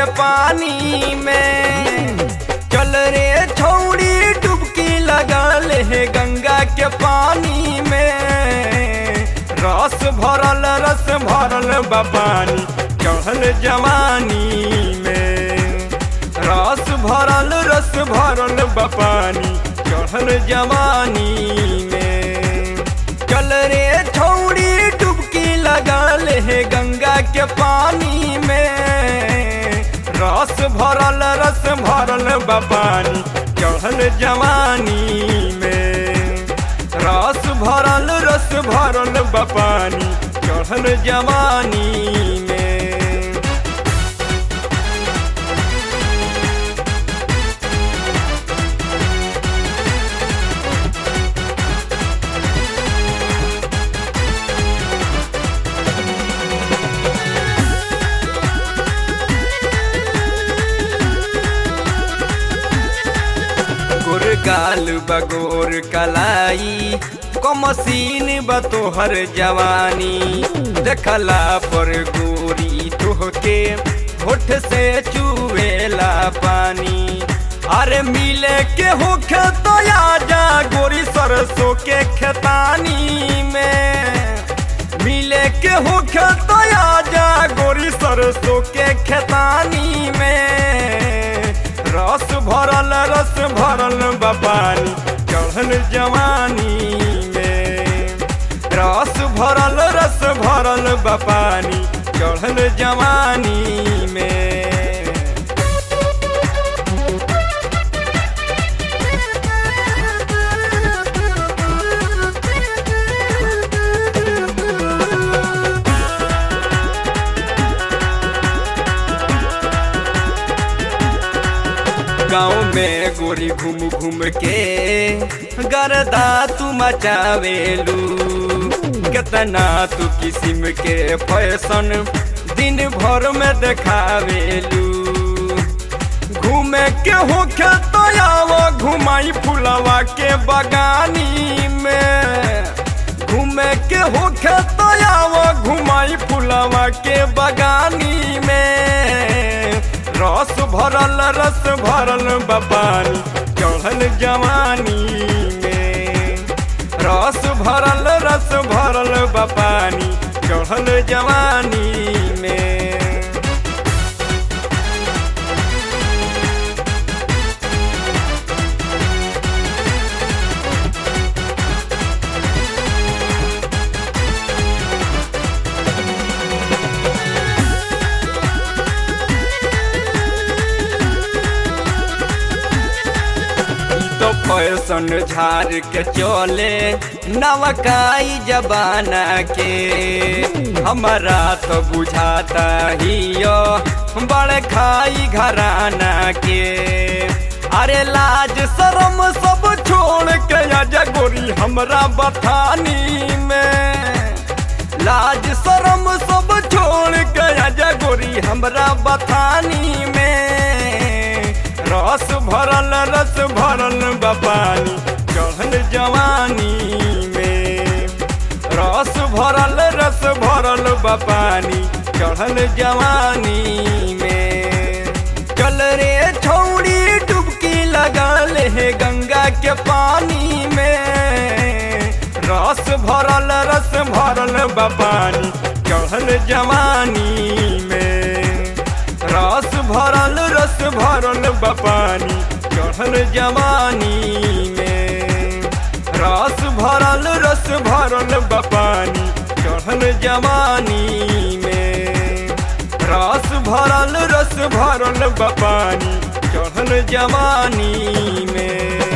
पानी में चल रे छौड़ी डुबकी लगा ले गंगा के पानी में रस भरल रस भरल बा पानी चढ़ल जवानी में रस भरल रस भरल बा पानी चढ़ल जवानी में चल रे छौड़ी डुबकी लगा ले गंगा के पानी में रस भरल रस भरल बा पानी चढ़ल जवानी में रस भरल रस भरल बा पानी चढ़ल जवानी में गोर गाल बगोर कलाई कमसीन बतोहर जवानी देखला पर गोरी तोहके होठ से चुवेला पानी अरे मिले के होखे तो आजा गोरी सरसों के खेतानी में मिले के होखे तो आजा गोरी सरसों के खेतानी में रस भरल रस भरल बा पानी चढ़ल जवानी में रस भरल रस भरल बा पानी चढ़ल जवानी में गाँव में गोरी घूम घूम के गरदा तू मचावेलू कितना तू किस्म के फैशन दिन भर में देखावेलू घूमे के होखे तो आवो घुमाई फुलवा के बगानी में घूमे के होखे तो आवो घुमाई फुलवा के बगानी में रस भरल रस भरल बपानी चढ़ल जवानी में रस भरल रस भरल बपानी चढ़ल जवानी में तो फैशन झार के चले नवकाई जबाना के हमारा तो बुझाता ही यो बड़ खाई घराना के अरे लाज शरम सब छोड़ के आजा गोरी हमरा बथानी में लाज शरम सब छोड़ के आजा गोरी हमरा बथानी में रस भरल रस भरल बपानी चढ़ल जवानी में रस भरल रस भरल बपानी चढ़ल जवानी में चल रे छौड़ी डुबकी लगा ले गंगा के पानी में रस भरल रस भरल बपानी चढ़ल जवानी में रस भरल रस भरल बपानी चढ़ल जवानी में रस भरल रस भरल बपानी चढ़ल जवानी में रस भरल रस भरल बपानी चढ़ल जवानी में